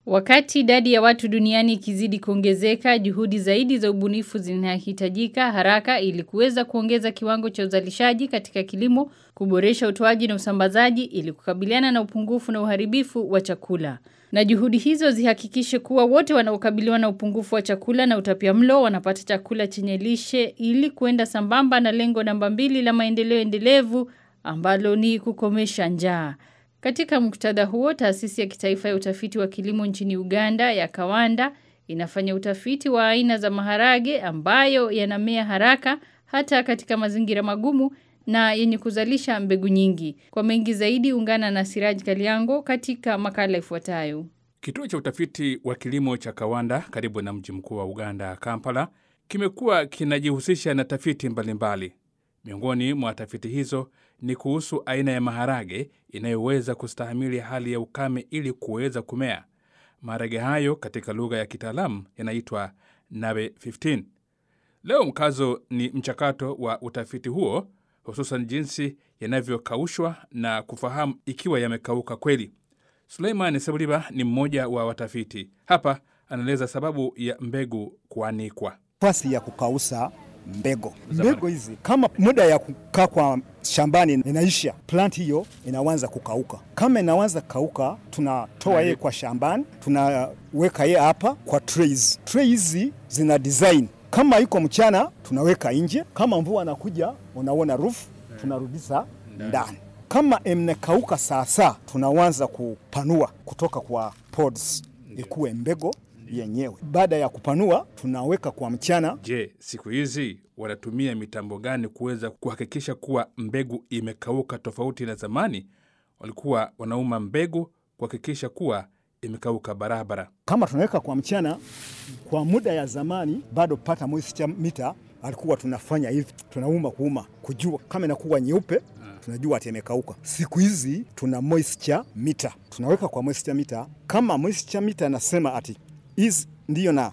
Wakati idadi ya watu duniani ikizidi kuongezeka, juhudi zaidi za ubunifu zinahitajika haraka ili kuweza kuongeza kiwango cha uzalishaji katika kilimo, kuboresha utoaji na usambazaji ili kukabiliana na upungufu na uharibifu wa chakula. Na juhudi hizo zihakikishe kuwa wote wanaokabiliwa na upungufu wa chakula na utapiamlo wanapata chakula chenye lishe ili kuenda sambamba na lengo namba mbili la maendeleo endelevu ambalo ni kukomesha njaa. Katika muktadha huo, taasisi ya kitaifa ya utafiti wa kilimo nchini Uganda ya Kawanda inafanya utafiti wa aina za maharage ambayo yanamea haraka hata katika mazingira magumu na yenye kuzalisha mbegu nyingi. Kwa mengi zaidi ungana na Siraj Kaliango katika makala ifuatayo. Kituo cha utafiti wa kilimo cha Kawanda karibu na mji mkuu wa Uganda, Kampala, kimekuwa kinajihusisha na tafiti mbalimbali. Miongoni mwa tafiti hizo ni kuhusu aina ya maharage inayoweza kustahimili hali ya ukame ili kuweza kumea. Maharage hayo katika lugha ya kitaalamu yanaitwa Nabe 15. Leo mkazo ni mchakato wa utafiti huo, hususan jinsi yanavyokaushwa na kufahamu ikiwa yamekauka kweli. Suleiman Sebuliba ni mmoja wa watafiti hapa, anaeleza sababu ya mbegu kuanikwa. Nafasi ya kukausha mbegu mbegu hizi, kama muda ya kukaa kwa shambani inaisha, plant hiyo inaanza kukauka. Kama inaanza kauka, tunatoa yeye kwa shambani, tunaweka yeye hapa kwa trays. Tray hizi zina design, kama iko mchana tunaweka nje, kama mvua anakuja, unaona roof, tunarudisha ndani. Kama imekauka sasa, tunaanza kupanua kutoka kwa pods ikuwe mbegu yenyewe. Baada ya kupanua, tunaweka kwa mchana. Je, siku hizi wanatumia mitambo gani kuweza kuhakikisha kuwa mbegu imekauka, tofauti na zamani walikuwa wanauma mbegu kuhakikisha kuwa imekauka barabara? Kama tunaweka kwa mchana, kwa muda ya zamani, bado pata moisture meter alikuwa tunafanya hivi, tunauma kuuma kujua kama inakuwa nyeupe tunajua ati imekauka. Siku hizi tuna moisture meter, tunaweka kwa moisture meter. Kama moisture meter anasema ati hizi ndiyo na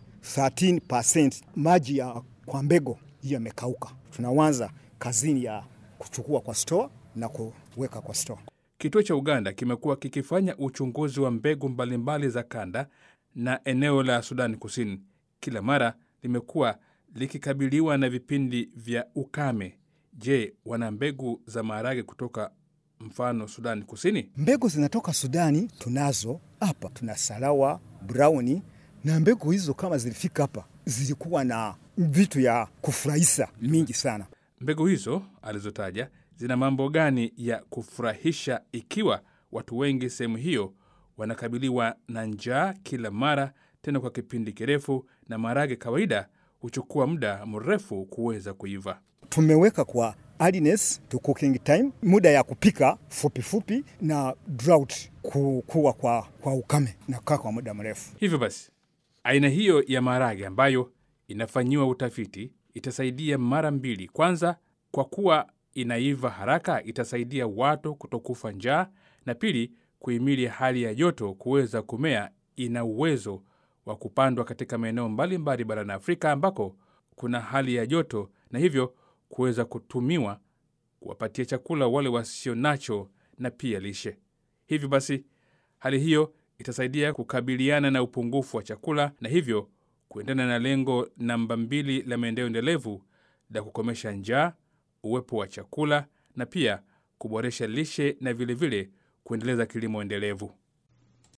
13% maji ya kwa mbegu hiyo yamekauka, tunaanza kazini ya kuchukua kwa store na kuweka kwa store. Kituo cha Uganda kimekuwa kikifanya uchunguzi wa mbegu mbalimbali za kanda na eneo la Sudani Kusini. Kila mara limekuwa likikabiliwa na vipindi vya ukame. Je, wana mbegu za maharage kutoka mfano Sudani Kusini? Mbegu zinatoka Sudani tunazo hapa, tuna Salawa, Browni na mbegu hizo kama zilifika hapa zilikuwa na vitu ya kufurahisha mingi sana. Mbegu hizo alizotaja zina mambo gani ya kufurahisha, ikiwa watu wengi sehemu hiyo wanakabiliwa na njaa kila mara, tena kwa kipindi kirefu, na maharage kawaida huchukua muda mrefu kuweza kuiva. Tumeweka kwa hardiness to cooking time, muda ya kupika fupi fupi, na drought kuwa kwa, kwa ukame na kaa kwa muda mrefu. Hivyo basi aina hiyo ya maharage ambayo inafanyiwa utafiti itasaidia mara mbili. Kwanza, kwa kuwa inaiva haraka, itasaidia watu kutokufa njaa, na pili, kuhimili hali ya joto kuweza kumea. Ina uwezo wa kupandwa katika maeneo mbalimbali barani Afrika ambako kuna hali ya joto, na hivyo kuweza kutumiwa kuwapatia chakula wale wasio nacho na pia lishe. Hivyo basi hali hiyo itasaidia kukabiliana na upungufu wa chakula na hivyo kuendana na lengo namba mbili la maendeleo endelevu la kukomesha njaa, uwepo wa chakula na pia kuboresha lishe na vilevile vile kuendeleza kilimo endelevu.